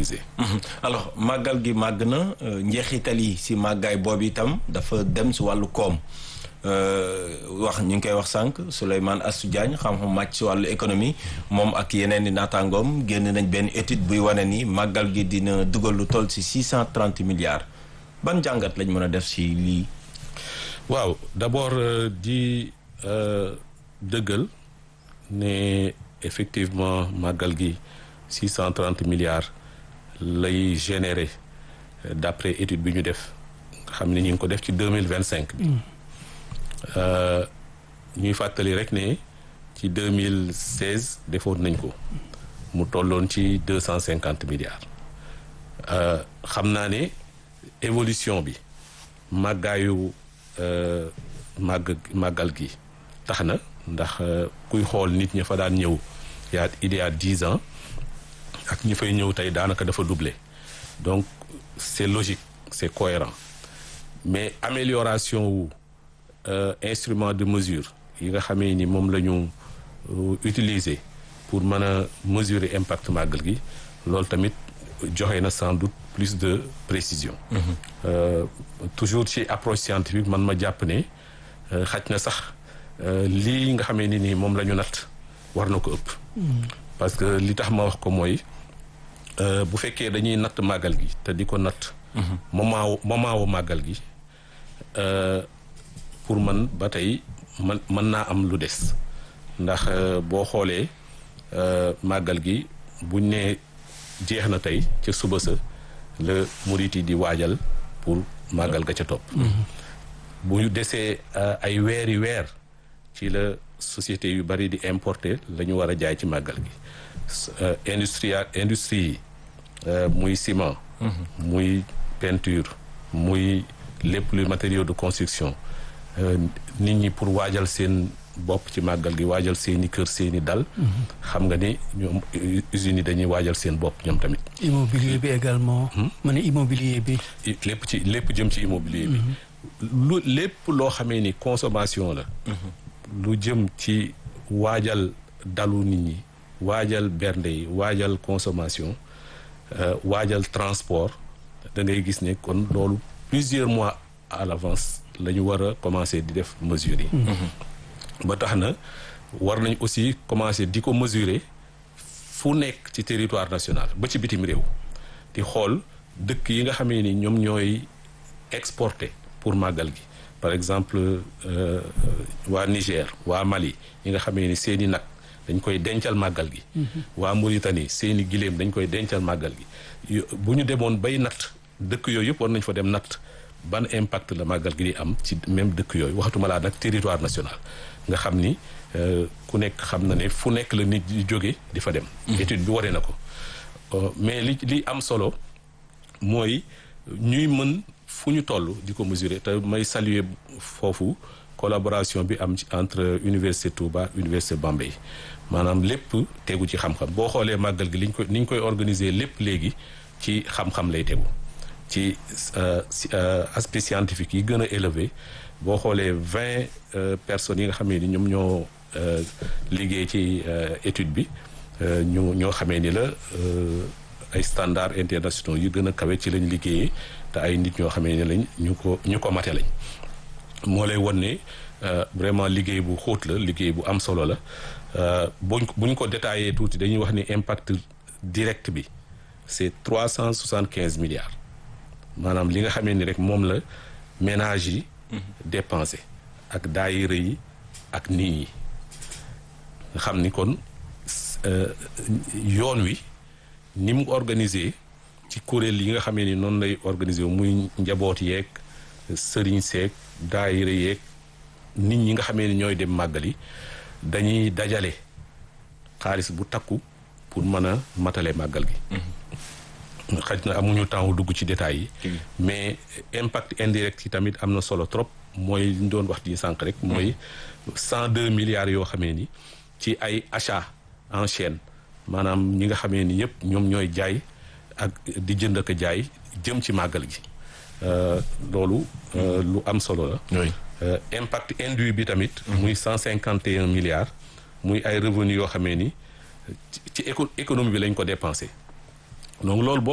organiser. alors màggal gi màgg na njeexital yi si màggaay boobu itam dafa dem si wàllu koom wax ñu ngi koy wax sànq Souleymane Assou Diagne xam-xam màcc si wàllu économie moom ak yeneen i naataangoom génn nañ benn étude buy wane ni màggal gi dina dugal lu toll si six cent trente milliards ban jàngat lañ mën a def si lii. waaw d'abord di dëggal ne effectivement màggal gi six cent trente milliards lay générer d'après étude bi ñu def xam ne ñu ngi ko def ci deux mille vingt cinq bi. ñuy fàttali rek ne ci deux mille seize defoon nañ ko mu tolloon ci deux cent cinquante milliards xam naa ne évolution bi màggaayu màgg màggal gi tax na ndax kuy xool nit ña fa daan ñëw yaa il y a dix ans ak ñi fay ñëw tey daanaka dafa doublé donc c'est logique c'est cohérent mais amélioration wu Euh, instrument de mesure yi nga xamee ni moom la ñu euh, utiliser pour mën a mesurer impact màggal gi loolu tamit joxe na sans doute plus de précision. Mm -hmm. euh, toujours ci approche scientifique man ma jàpp ne xaj na sax lii nga xamee ni nii moom la ñu natt war na ko ëpp. Mm -hmm. parce que li tax ma wax ko mooy bu fekkee dañuy natt màggal gi te di ko natt. Mm -hmm. moment wu moment wu màggal gi. pour man ba tey man mën naa am lu des ndax boo xoolee màggal gi buñ ne jeex na tey ca suba sa la murit yi di waajal pour màggal ga ca topp bu ñu desee ay weeri weer ci la société yu bari di importer la ñu war a jaay ci màggal gi industrie industrie yi muy ciment muy peinture muy lépp lu matériaux de construction nit ñi pour waajal seen bopp ci màggal gi waajal seeni kër seeni dal xam nga ni ñoom usines yi dañuy waajal seen bopp ñoom tamit immobilier bi également ma ne immobilier bi lépp ci lépp jëm ci immobilier bi lu lépp loo xamee ni consommation la lu jëm ci waajal dalu nit ñi waajal bernde yi waajal consommation waajal transport da ngay gis ne kon loolu plusieurs mois à l'avance la ñu war a commencer di def mesures yi. ba tax na war nañ aussi commencer di ko mesurer fu nekk ci territoire national ba ci bitim réew di xool dëkk yi nga xamee ni ñoom ñooy exporter pour màggal gi par exemple waa Niger waa Mali yi nga xamee ni seeni nag dañ koy dencal màggal gi. waa Mauritanie seeni giléem dañ koy dencal màggal gi bu ñu demoon bay natt dëkk yooyu yëpp war nañ fa dem natt. ban impact la màggal gi di am ci même dëkk yooyu waxatuma laa nag territoire national nga xam ni ku nekk xam na ne fu nekk la nit di jóge di fa dem étude bi waree na ko mais li li am solo mooy ñuy mën fu ñu toll di ko mesurer te may saluer foofu collaboration bi am ci entre université Touba université Bambey maanaam lépp tegu ci xam-xam boo xoolee màggal gi liñ koy ni ñu koy organiser lépp léegi ci xam-xam lay tegu ci aspect scientifique yi gën a élevé boo xoolee vingt personnes yi nga xamee ni ñoom ñoo liggéey ci étude bi ñu ñoo xamee ni la ay standards internationaux yu gën a kawe ci lañ liggéeyee te ay nit ñoo xamee ni lañ ñu ko ñu ko mate lañ moo lay won ne vraiment liggéey bu xóot la liggéey bu am solo la buñ buñ ko détaillé tuuti dañuy wax ni impact direct bi c'est trois cent soixante quinze milliards maanaam li nga xamee ni rek moom la ménage yi dépensé ak daayira yi ak nit ñi nga xam ni kon yoon wi ni mu organisé ci kuréel yi nga xamee ni noonu lay organisé muy njaboot yeeg sëriñ seeg daayira yeeg nit ñi nga xamee ni ñooy dem màggali dañuy dajale xaalis bu takku pour mën a matale màggal gi xaj na amuñu temps wu dugg ci détails yi mais impact indirect yi tamit am na solo trop mooy li ñu doon wax di sànq rek mooy cent deux milliards yoo xamee ni ci ay achat en chaîne maanaam ñi nga xamee ni yëpp ñoom ñooy jaay ak di jënd ak jaay jëm ci màggal gi loolu lu am solo la impact induit bi tamit muy cent cinquante et un milliards muy ay revenus yoo xamee ni ci économie bi lañ ko dépensé donc loolu